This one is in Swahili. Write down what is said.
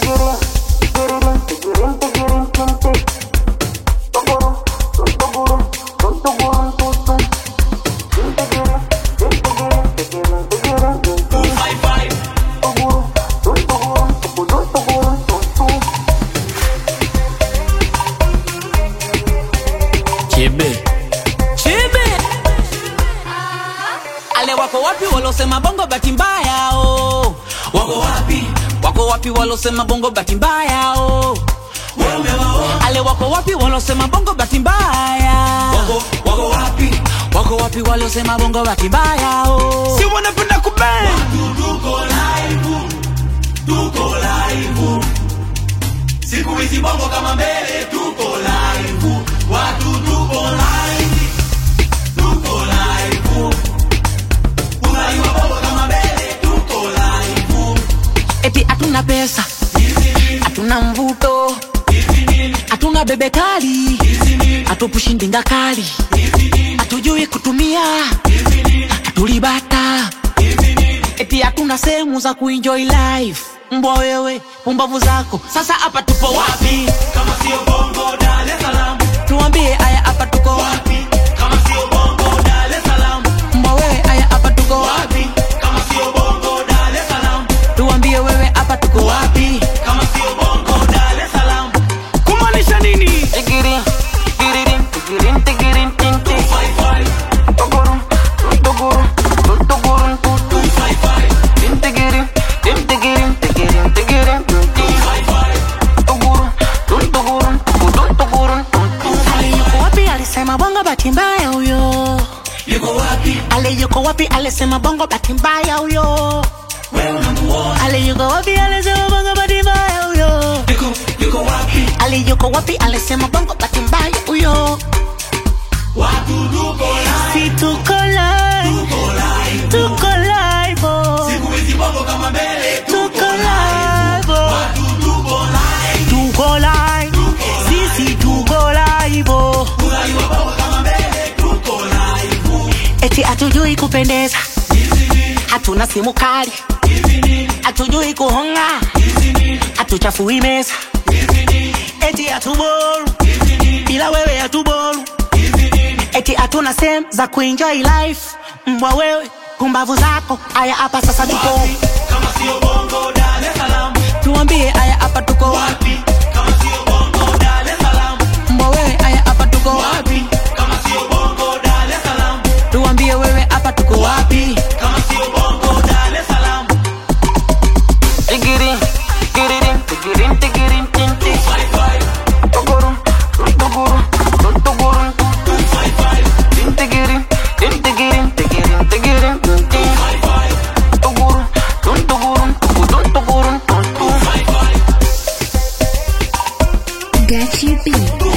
Chebe. Chebe. Ale wako wapi walosema bongo bahati mbaya oh. Wako wapi? Wako wapi walosema bongo bahati mbaya oh. Wewe umewaona? Ale wako wapi walosema bongo bahati mbaya? Wako wako wapi? Wako wapi walosema bongo bahati mbaya oh. Si wanapenda kubang. tuko live, tuko live. Siku hizi bongo kama mbele, tuko live. Watu tuko live, tuko live. Unaiwa bongo kama mbele, tuko live. Eti hatuna pesa, hatuna mvuto, hatuna bebe kali, hatupushi ndinga kali, hatujui kutumia, hatulibata, eti hatuna sehemu za kuenjoy life. Mbwa wewe, pumbavu zako, sasa hapa tupo wapi? Kama sio bongo Dar es Salaam, Tuambie aya, hapa tuko wapi? wapi? Kama sio bongo Dar es Salaam, Mbwa wewe, aya, hapa tuko wapi? wapi? Kama sio bongo Dar es Salaam, Tuambie wewe, hapa tuko wapi? kama sio bongo Dar es Salaam. Kumaanisha nini? Tigiri, tigiri, tigiri, tigiri, tigiri. Five five, Tugurum, tugurum, tugurum, tugurum. five five, Tintigirim, tintigirim, tigirim, tigirim, tintim. five five. Tugurum, tuntugurum, tugurum, tuntum. Ale yuko wapi alisema bongo bahati mbaya huyo Yuko wapi? ale yuko wapi alisema bongo bahati mbaya huyo Wewe unamuona? ale yuko wapi alisema bongo bahati mbaya huyo Yuko yuko wapi? ale yuko wapi alisema bongo bahati mbaya huyo Watu tuko live, si tuko live tuko live. tuko live oh. Siku hizi bongo kama mbele, tuko live oh. watu tuko live. tuko live sisi tuko live oh. Unaiwa bongo kama mbele, tuko live. eti hatujui kupendeza hatuna simu kali hatujui kuhonga hatuchafui meza eti hatuboru bila wewe hatuboru eti hatuna sehemu za kuenjoy life mbwa wewe pumbavu zako aya hapa sasa tuko Kama sio bongo Dar es Salaam, tuambie aya hapa tuko wapi wapi? Kama sio bongo Dar es Salaam, mbwa wewe aya hapa tuko wapi kama sio bongo Dar es Salaam, tuambie wewe hapa tuko wapi kama sio bongo Dar es Salaam. Tigirin, tigirin, tigirin, tigirin, tintin. Five five, Tugurum, tugurum, tugurum, five five, tintigirin, tintigirin, tigirin, tigirin, tintin. five five, Tugurum, tuntugurum, tugudun, tugurum, tuntum. five five. Gachi B.